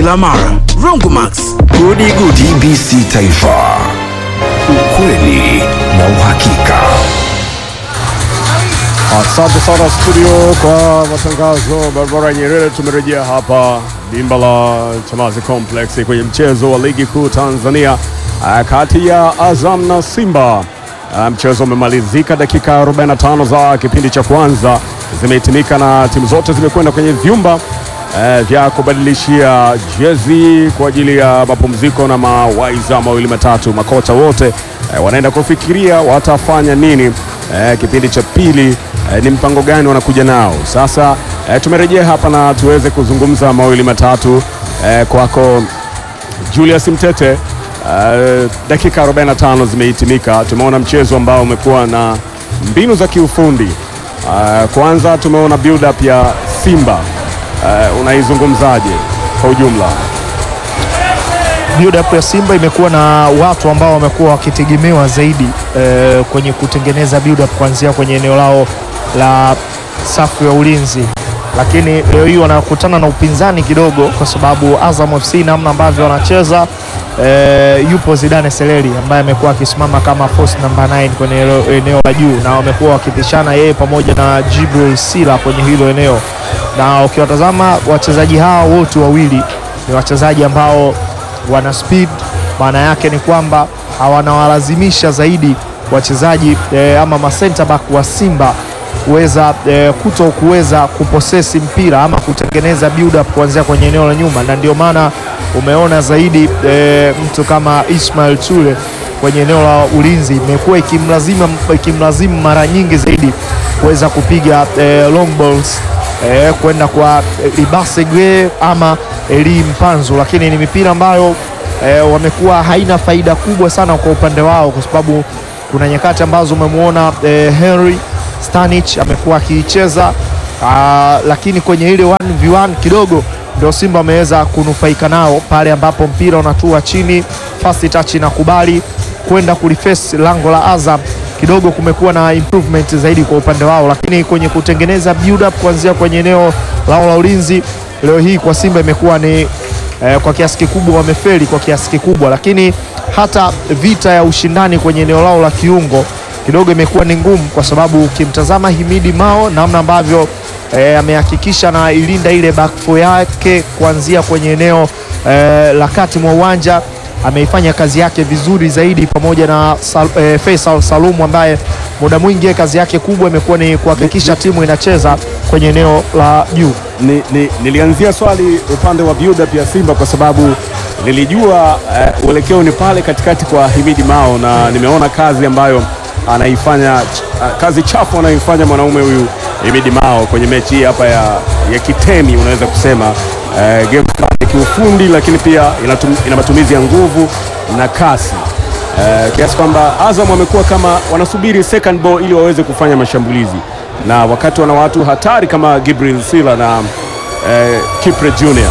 kila mara. Rongomax, Gudi Gudi TBC Taifa, ukweli na uhakika. Asante sana studio kwa matangazo barabara Nyerere. Tumerejea hapa dimba la Chamazi Complex kwenye mchezo wa ligi kuu Tanzania ah, kati ya Azam na Simba. Ah, Mchezo umemalizika dakika 45 za kipindi cha kwanza zimehitimika na timu zote zimekwenda kwenye vyumba eh, vya kubadilishia jezi kwa ajili ya mapumziko na mawaiza mawili matatu. Makocha wote eh, wanaenda kufikiria watafanya nini eh, kipindi cha pili eh, ni mpango gani wanakuja nao sasa. Eh, tumerejea hapa na tuweze kuzungumza mawili matatu eh, kwako Julius Mtete. Uh, dakika 45 zimehitimika. Tumeona mchezo ambao umekuwa na mbinu za kiufundi. Uh, kwanza tumeona build up ya Simba. Uh, unaizungumzaje kwa ujumla? build up ya Simba imekuwa na watu ambao wamekuwa wakitegemewa zaidi eh, kwenye kutengeneza build up kuanzia kwenye eneo lao la safu ya ulinzi, lakini leo hii wanakutana na upinzani kidogo, kwa sababu Azam FC namna ambavyo wanacheza eh, yupo Zidane Seleri ambaye amekuwa akisimama kama force number 9 kwenye eneo- eneo la juu, na wamekuwa wakipishana yeye pamoja na Jibril Sila kwenye hilo eneo, na ukiwatazama wachezaji hawa wote wawili ni wachezaji ambao wana speed. Maana yake ni kwamba hawanawalazimisha zaidi wachezaji eh, ama ma center back wa Simba kuweza eh, kuto kuweza kuposesi mpira ama kutengeneza build up kuanzia kwenye eneo la nyuma, na ndio maana umeona zaidi eh, mtu kama Ismail Ture kwenye eneo la ulinzi imekuwa ikimlazimu ikimlazimu mara nyingi zaidi kuweza kupiga eh, long balls eh, kwenda kwa eh, Libase Gwe ama Eli Mpanzu, lakini ni mipira ambayo eh, wamekuwa haina faida kubwa sana kwa upande wao, kwa sababu kuna nyakati ambazo umemwona eh, Henry Stanich amekuwa akiicheza ah, lakini kwenye ile 1v1 kidogo ndio Simba wameweza kunufaika nao pale ambapo mpira unatua chini, fast touch inakubali kwenda kulifesi lango la Azam kidogo kumekuwa na improvement zaidi kwa upande wao, lakini kwenye kutengeneza build up kuanzia kwenye eneo lao la ulinzi leo hii kwa Simba imekuwa ni eh, kwa kiasi kikubwa wamefeli kwa kiasi kikubwa, lakini hata vita ya ushindani kwenye eneo lao la kiungo kidogo imekuwa ni ngumu, kwa sababu ukimtazama Himidi Mao namna ambavyo eh, amehakikisha na ilinda ile back four yake kuanzia kwenye eneo eh, la kati mwa uwanja ameifanya kazi yake vizuri zaidi pamoja na Sal, eh, Faisal Salumu ambaye muda mwingi yeye kazi yake kubwa imekuwa ni kuhakikisha timu inacheza kwenye eneo la juu. Ni, ni, nilianzia swali upande wa build up ya Simba kwa sababu nilijua eh, uelekeo ni pale katikati kwa Himidi Mao na nimeona kazi ambayo anaifanya ch- kazi chafu anayoifanya mwanaume huyu Himidi Mao kwenye mechi hii hapa ya, ya kitemi unaweza kusema eh, game plan ya kiufundi, lakini pia inatum, ina matumizi ya nguvu na kasi eh, kiasi kwamba Azam wamekuwa kama wanasubiri second ball ili waweze kufanya mashambulizi, na wakati wana watu hatari kama Gibril Sila na eh, Kipre Junior.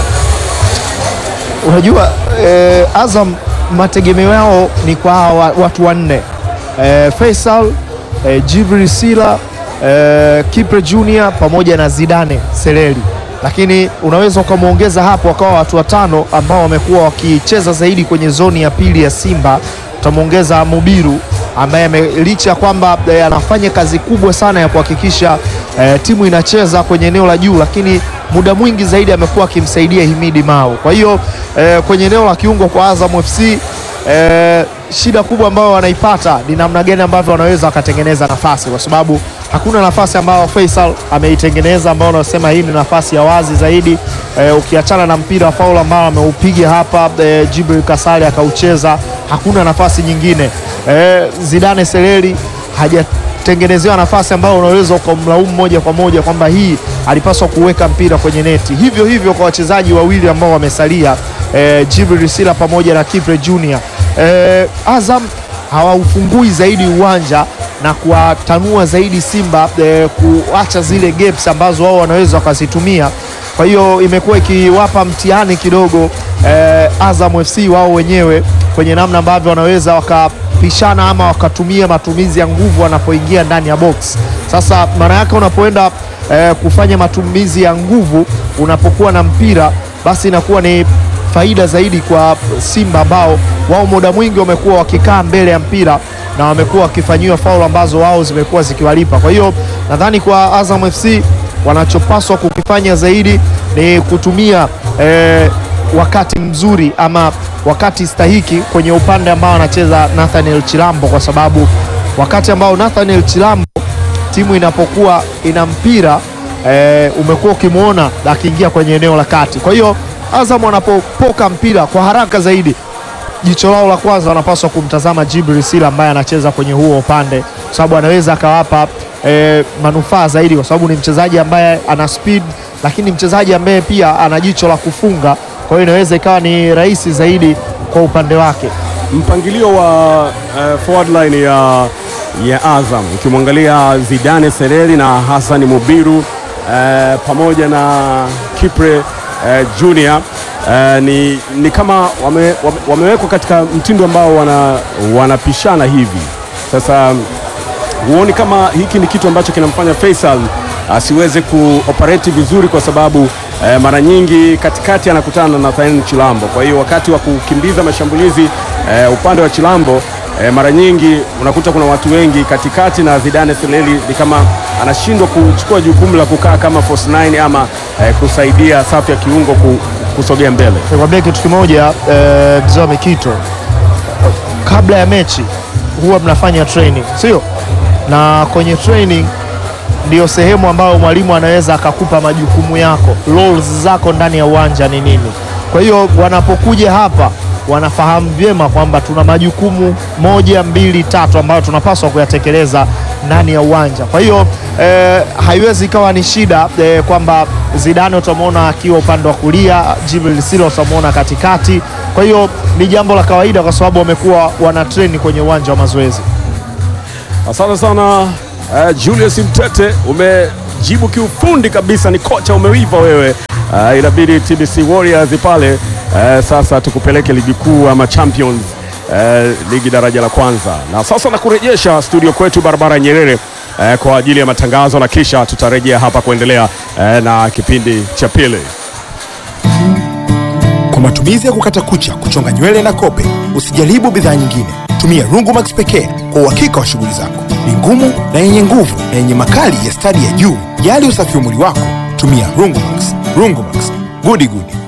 Unajua eh, Azam mategemeo yao ni kwa hawa watu wanne eh, Faisal eh, Jibril Sila eh, Kipre Junior pamoja na Zidane Seleri, lakini unaweza ukamwongeza hapo wakawa watu watano ambao wamekuwa wakicheza zaidi kwenye zoni ya pili ya Simba. Utamwongeza Mubiru ambaye ame- licha ya kwamba eh, anafanya kazi kubwa sana ya kuhakikisha eh, timu inacheza kwenye eneo la juu, lakini muda mwingi zaidi amekuwa akimsaidia Himidi Mao. Kwa hiyo eh, kwenye eneo la kiungo kwa Azam FC eh, shida kubwa ambayo wanaipata ni namna gani ambavyo wanaweza wakatengeneza nafasi, kwa sababu hakuna nafasi ambayo Faisal ameitengeneza ambayo unasema hii ni nafasi ya wazi zaidi eh, ukiachana na mpira wa faul ambao ameupiga hapa eh, Jibril Kasali akaucheza, hakuna nafasi nyingine eh, Zidane Seleri hajatengenezewa nafasi ambayo unaweza ukamlaumu moja kwa moja kwamba hii alipaswa kuweka mpira kwenye neti. Hivyo hivyo kwa wachezaji wawili ambao wamesalia eh, Jibril Sila pamoja na Kipre Junior. Eh, Azam hawaufungui zaidi uwanja na kuwatanua zaidi Simba eh, kuacha zile gaps ambazo wao wanaweza wakazitumia. Kwa hiyo imekuwa ikiwapa mtihani kidogo eh, Azam FC wao wenyewe kwenye namna ambavyo wanaweza wakapishana ama wakatumia matumizi ya nguvu wanapoingia ndani ya box. Sasa maana yake unapoenda eh, kufanya matumizi ya nguvu unapokuwa na mpira, basi inakuwa ni faida zaidi kwa Simba ambao wao muda mwingi wamekuwa wakikaa mbele ya mpira na wamekuwa wakifanyiwa faulu ambazo wao zimekuwa zikiwalipa. Kwa hiyo nadhani kwa Azam FC wanachopaswa kukifanya zaidi ni kutumia eh, wakati mzuri ama wakati stahiki kwenye upande ambao anacheza Nathaniel Chilambo, kwa sababu wakati ambao Nathaniel Chilambo timu inapokuwa ina mpira e, umekuwa ukimwona akiingia kwenye eneo la kati. Kwa hiyo Azam wanapopoka mpira kwa haraka zaidi, jicho lao la kwanza wanapaswa kumtazama Jibril Sila ambaye anacheza kwenye huo upande, kwa sababu anaweza akawapa e, manufaa zaidi, kwa sababu ni mchezaji ambaye ana speed, lakini mchezaji ambaye pia ana jicho la kufunga. Kwa hiyo inaweza ikawa ni rahisi zaidi kwa upande wake. mpangilio wa uh, forward line ya, ya Azam ukimwangalia Zidane Sereri na Hassan Mubiru uh, pamoja na Kipre uh, Junior uh, ni, ni kama wame, wame, wamewekwa katika mtindo ambao wana, wanapishana hivi sasa huoni kama hiki ni kitu ambacho kinamfanya Faisal asiweze kuoperate vizuri kwa sababu eh, mara nyingi katikati anakutana na Nathaniel Chilambo. Kwa hiyo wakati wa kukimbiza mashambulizi eh, upande wa Chilambo eh, mara nyingi unakuta kuna watu wengi katikati na Zidane Seleli ni kama anashindwa kuchukua jukumu la kukaa kama false nine ama eh, kusaidia safu ya kiungo ku, kusogea mbele. Nikwambia kitu kimoja eh, mzee wa Mikito, kabla ya mechi huwa mnafanya training, sio? Na kwenye training ndio sehemu ambayo mwalimu anaweza akakupa majukumu yako, roles zako ndani ya uwanja ni nini. Kwa hiyo wanapokuja hapa wanafahamu vyema kwamba tuna majukumu moja, mbili, tatu ambayo tunapaswa kuyatekeleza ndani ya uwanja. Kwa hiyo eh, haiwezi ikawa ni shida eh, kwamba Zidane utamwona akiwa upande wa kulia, Jibril Sila utamwona katikati. Kwa hiyo ni jambo la kawaida kwa sababu wamekuwa wana train kwenye uwanja wa mazoezi. Asante sana uh, Julius Mtete, umejibu kiufundi kabisa, ni kocha umeiva wewe. Uh, inabidi TBC Warriors pale uh, sasa tukupeleke ligi kuu ama Champions uh, ligi daraja la kwanza, na sasa nakurejesha studio kwetu barabara ya Nyerere uh, kwa ajili ya matangazo, na kisha tutarejea hapa kuendelea uh, na kipindi cha pili. Kwa matumizi ya kukata kucha, kuchonga nywele na kope, usijaribu bidhaa nyingine. Tumia Rungumax pekee kwa uhakika wa shughuli zako. Ni ngumu na yenye nguvu na yenye makali ya stadi ya juu. Jali usafi wa mwili wako, tumia Rungumax. Rungumax, gudi gudi.